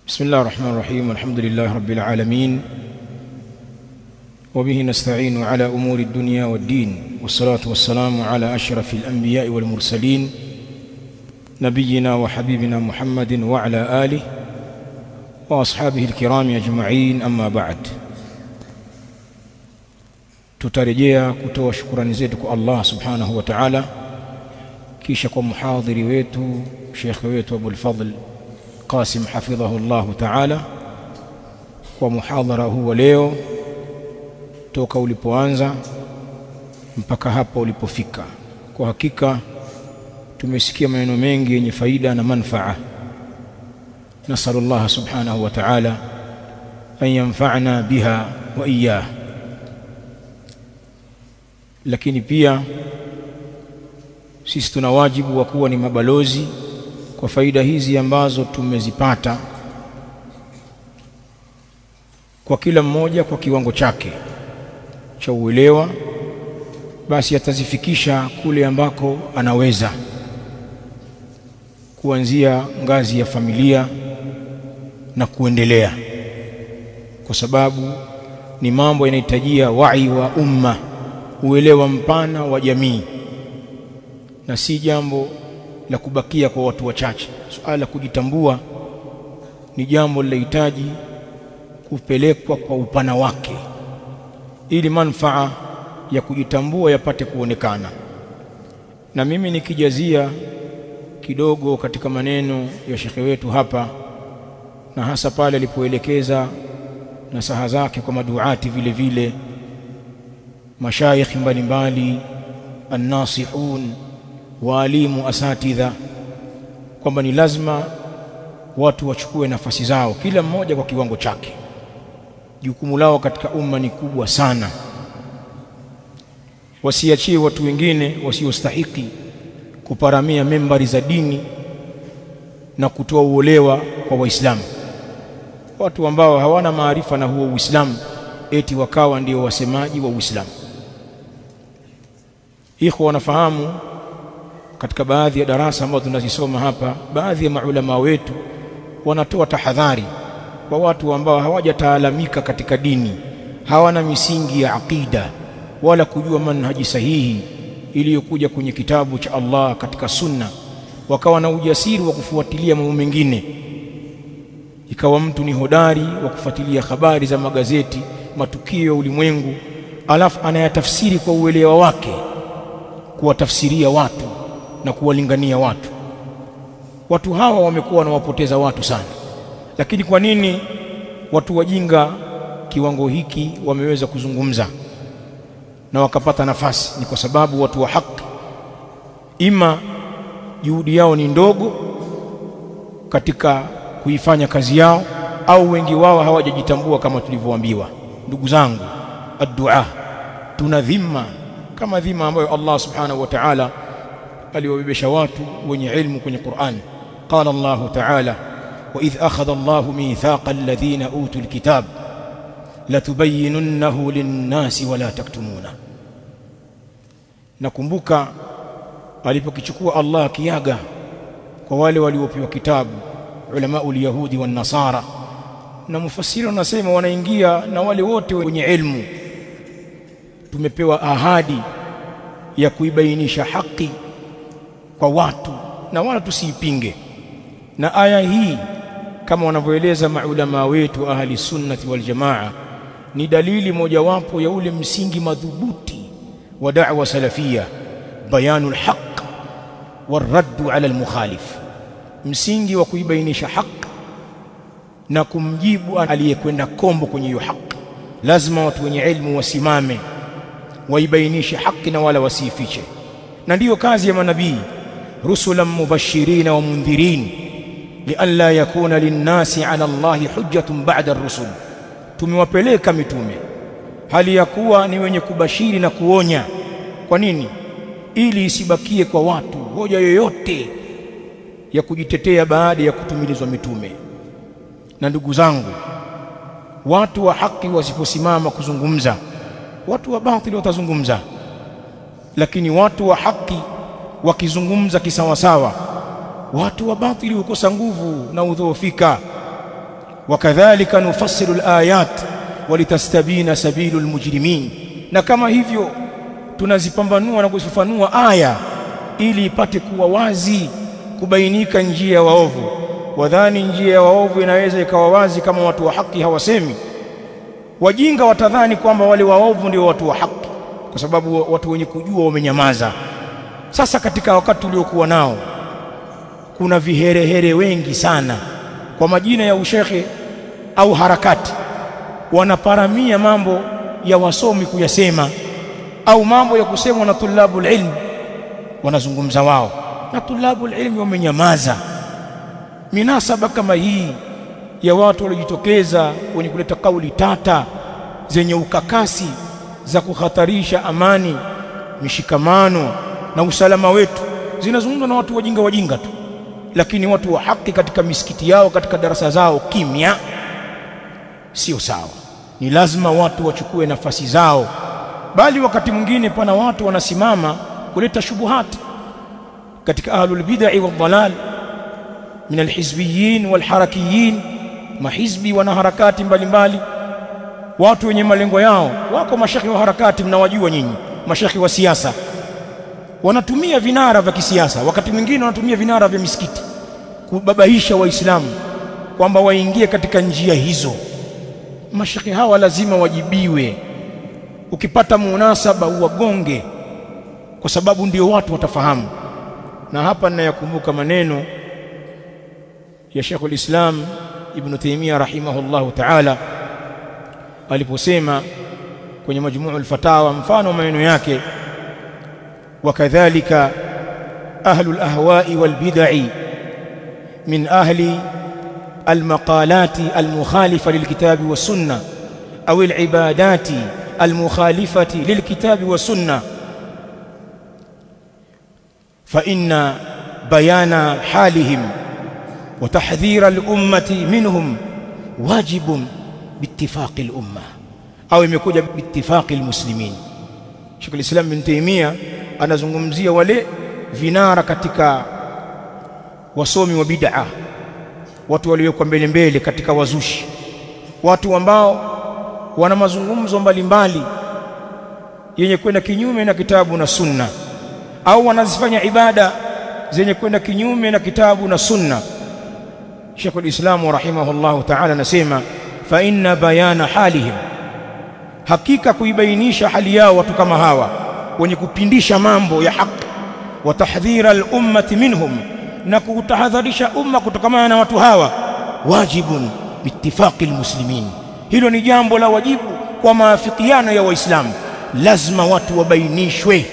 بسم الله الرحمن الرحيم الحمد لله رب العالمين وبه نستعين على أمور الدنيا والدين والصلاة والسلام على أشرف الأنبياء والمرسلين نبينا وحبيبنا محمد وعلى آله وأصحابه الكرام أجمعين أما بعد tutarejea kutoa shukurani zetu kwa Allah subhanahu wa ta'ala kisha kwa muhadhiri wetu shekhe wetu Abul Fadl Qasim hafidhahu Allah ta'ala kwa muhadhara huu wa leo toka ulipoanza mpaka hapa ulipofika kwa hakika tumesikia maneno mengi yenye faida na manfaa نسأل الله سبحانه وتعالى أن ينفعنا بها وإياه lakini pia sisi tuna wajibu wa kuwa ni mabalozi kwa faida hizi ambazo tumezipata kwa kila mmoja kwa kiwango chake cha uelewa basi atazifikisha kule ambako anaweza kuanzia ngazi ya familia na kuendelea kwa sababu ni mambo yanahitajia wai wa umma uelewa mpana wa jamii na si jambo la kubakia kwa watu wachache suala la kujitambua ni jambo linahitaji kupelekwa kwa upana wake ili manfaa ya kujitambua yapate kuonekana na mimi nikijazia kidogo katika maneno ya shekhe wetu hapa na hasa pale alipoelekeza nasaha zake kwa maduati vile vile mashaikh mbalimbali annasihun waalimu asatidha kwamba ni lazima watu wachukue nafasi zao kila mmoja kwa kiwango chake jukumu lao katika umma ni kubwa sana wasiachie watu wengine wasiostahiki kuparamia membari za dini na kutoa uolewa kwa waislamu watu ambao hawana maarifa na huo uislamu eti wakawa ndio wasemaji wa uislamu ikhwa wanafahamu katika baadhi ya darasa ambazo tunazisoma hapa baadhi ya maulama wetu wanatoa tahadhari kwa watu ambao hawajataalamika katika dini hawana misingi ya aqida wala kujua manhaji sahihi iliyokuja kwenye kitabu cha Allah katika sunna wakawa na ujasiri wa kufuatilia mambo mengine ikawa mtu ni hodari wa kufuatilia habari za magazeti matukio ya ulimwengu alafu anayatafsiri kwa uelewa wake kuwatafsiria watu na kuwalingania watu watu hawa wamekuwa wanawapoteza watu sana lakini kwa nini watu wajinga kiwango hiki wameweza kuzungumza na wakapata nafasi ni kwa sababu watu wa haki ima juhudi yao ni ndogo katika kuifanya kazi yao au wengi wao hawajajitambua kama tulivyoambiwa ndugu zangu addua tuna dhima kama dhima ambayo Allah subhanahu wa ta'ala aliwabebesha watu wenye ilmu kwenye Qur'an qala Allah ta'ala wa idh akhadha Allah mithaqa alladhina utul kitab latubayyinunnahu lin-nasi wa la taktumuna nakumbuka alipokichukua Allah kiaga kwa wale waliopewa kitabu ulama ul-yahudi wan-nasara na mufassiri wanasema wanaingia na wale wote wenye ilmu tumepewa ahadi ya kuibainisha haki kwa watu na wala tusiipinge na aya hii kama wanavyoeleza maulama wetu ahli sunnati wal jamaa ni dalili mojawapo ya ule msingi madhubuti wa da'wa salafia bayanul haqq والرد على المخالف msingi wa kuibainisha haki na kumjibu aliyekwenda kombo kwenye hiyo haki lazima watu wenye ilmu wasimame waibainishe haki na wala wasifiche na ndiyo kazi ya manabii rusulan mubashirina wa mundhirin lialla yakuna linnasi ala Allahi hujjatun ba'da ar-rusul tumewapeleka mitume hali ya kuwa ni wenye kubashiri na kuonya kwa nini ili isibakie kwa watu hoja yoyote ya kujitetea baada ya kutumilizwa mitume na ndugu zangu watu wa haki wasiposimama kuzungumza watu wa batili watazungumza lakini watu wa haki wakizungumza kisawasawa watu wa batili hukosa nguvu na udhoofika wakadhalika nufassilu alayat walitastabina sabilu almujrimin na kama hivyo tunazipambanua na kuzifafanua aya ili ipate kuwa wazi kubainika njia ya waovu wadhani njia ya waovu inaweza ikawa wazi kama watu wa haki hawasemi wajinga watadhani kwamba wale waovu ndio watu wa haki kwa sababu watu wenye kujua wamenyamaza sasa katika wakati uliokuwa nao kuna viherehere wengi sana kwa majina ya ushekhe au harakati wanaparamia mambo ya wasomi kuyasema au mambo ya kusemwa na tulabul ilm wanazungumza wao na tulabul ilmi wamenyamaza minasaba kama hii ya watu waliojitokeza wenye kuleta kauli tata zenye ukakasi za kuhatarisha amani mishikamano na usalama wetu zinazungumzwa na watu wajinga wajinga tu lakini watu wa haki katika misikiti yao katika darasa zao kimya sio sawa ni lazima watu wachukue nafasi zao bali wakati mwingine pana watu wanasimama kuleta shubuhati katika ahlul bid'ah wal dalal min alhizbiyin wal harakiyin mahizbi wana harakati mbalimbali watu wenye malengo yao wako mashekhi wa harakati mnawajua nyinyi mashekhi wa siasa wanatumia vinara vya kisiasa wakati mwingine wanatumia vinara vya misikiti kubabaisha waislamu kwamba waingie katika njia hizo mashekhi hawa lazima wajibiwe ukipata munasaba uwagonge kwa sababu ndio watu watafahamu na hapa ninayakumbuka maneno ya Sheikhul Islam Ibn Taymiyyah rahimahullahu ta'ala aliposema kwenye majmuu al-fatawa mfano maneno yake wakadhalika ahlu al-ahwa'i wal-bid'i min ahli المقالات المخالفة للكتاب والسنة أو العبادات المخالفة للكتاب والسنة فإن بيان حالهم وتحذير الأمة منهم واجب باتفاق الأمة أو يمكوja باتفاق المسلمين Sheikh al-Islam bin Taymiyyah anazungumzia wale vinara katika wasomi wa bid'a watu waliowekwa mbele mbele katika wazushi watu ambao wana mazungumzo mbalimbali yenye kwenda kinyume na kitabu na sunna au wanazifanya ibada zenye kwenda kinyume na kitabu na sunna Sheikh al-Islam rahimahullahu ta'ala anasema fa inna bayana halihim hakika kuibainisha hali yao watu kama hawa wenye kupindisha mambo ya haki wa tahdhira al-ummati minhum na kutahadharisha umma kutokamana na watu hawa wajibun biittifaqi almuslimin hilo ni jambo la wajibu kwa maafikiano ya waislamu lazima watu wabainishwe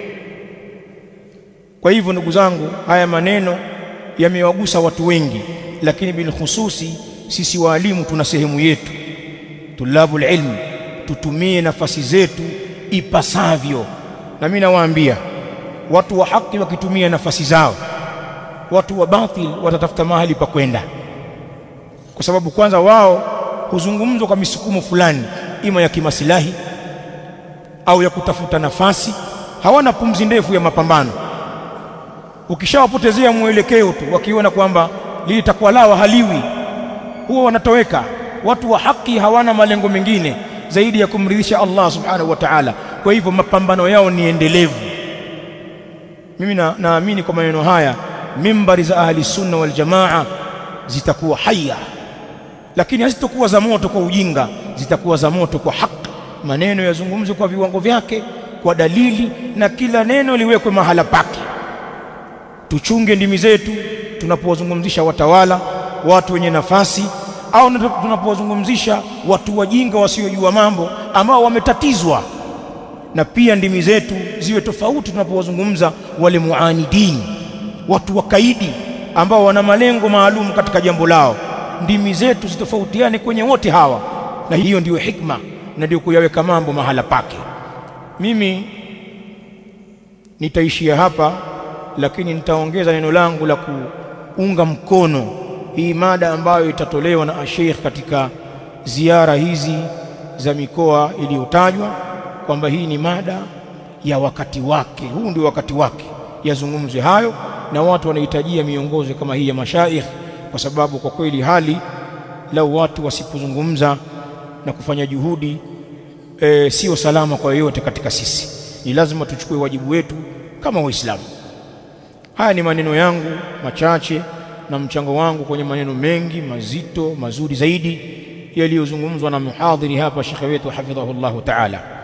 kwa hivyo ndugu zangu haya maneno yamewagusa watu wengi lakini bilkhususi sisi waalimu tuna sehemu yetu tulabul ilm tutumie nafasi zetu ipasavyo na mimi nawaambia watu wa haki wakitumia nafasi zao watu wa batil watatafuta mahali pa kwenda kwa sababu kwanza wao huzungumzwa kwa misukumo fulani ima ya kimasilahi au ya kutafuta nafasi hawana pumzi ndefu ya mapambano ukishawapotezea mwelekeo tu wakiona kwamba lilitakuwa lao haliwi huwa wanatoweka watu wa haki hawana malengo mengine zaidi ya kumridhisha Allah subhanahu wa ta'ala kwa hivyo mapambano yao ni endelevu mimi naamini na kwa maneno haya mimbari za ahli sunna wal jamaa zitakuwa haya lakini hazitakuwa za moto kwa ujinga zitakuwa za moto kwa haki maneno yazungumzwe kwa viwango vyake kwa dalili na kila neno liwekwe mahala pake tuchunge ndimi zetu tunapowazungumzisha watawala watu wenye nafasi au tunapowazungumzisha watu wajinga wasiojua mambo ambao wametatizwa na pia ndimi zetu ziwe tofauti tunapowazungumza wale muanidini watu wakaidi ambao wana malengo maalum katika jambo lao ndimi zetu zitofautiane kwenye wote hawa na hiyo ndiyo hikma na ndio kuyaweka mambo mahala pake mimi nitaishia hapa lakini nitaongeza neno langu la kuunga mkono hii mada ambayo itatolewa na Sheikh katika ziara hizi za mikoa iliyotajwa kwamba hii ni mada ya wakati wake huu ndio wakati wake yazungumzwe hayo na watu wanahitajia miongozo kama hii ya mashaikh kwa sababu kwa kweli hali lau watu wasipozungumza na kufanya juhudi e, sio salama kwa yoyote katika sisi ni lazima tuchukue wajibu wetu kama waislamu haya ni maneno yangu machache na mchango wangu kwenye maneno mengi mazito mazuri zaidi yaliyozungumzwa na muhadhiri hapa shekhe wetu hafidhahullahu ta'ala